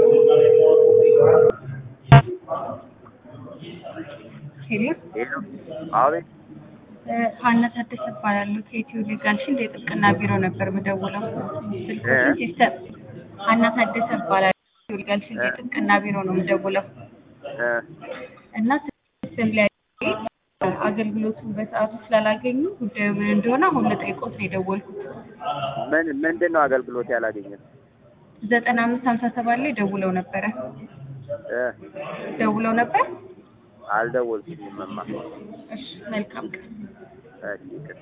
ሄሎ ሄሎ አቤት ሀና ታደሰ እባላለሁ። ከኢትዮ ሊጋል ሺልድ የጥብቅና ቢሮ ነበር የምደውለው። ስልኮችን እ? ሲስተም ሀና ታደሰ እባላለሁ። ከኢትዮ ሊጋል ሺልድ የጥብቅና ቢሮ ነው የምደውለው እ እና ሲስተም ላይ አገልግሎቱን በሰዓቱ ስላላገኙ ጉዳዩ ምን እንደሆነ አሁን ልጠይቆት ነው የደወልኩት። ምን ምንድን ነው አገልግሎት ያላገኘን? ዘጠና አምስት ሀምሳ ሰባት ላይ ደውለው ነበረ እ ደውለው ነበር። አልደወልኩኝም እማ። እሺ መልካም ቀን። እሺ ይቅር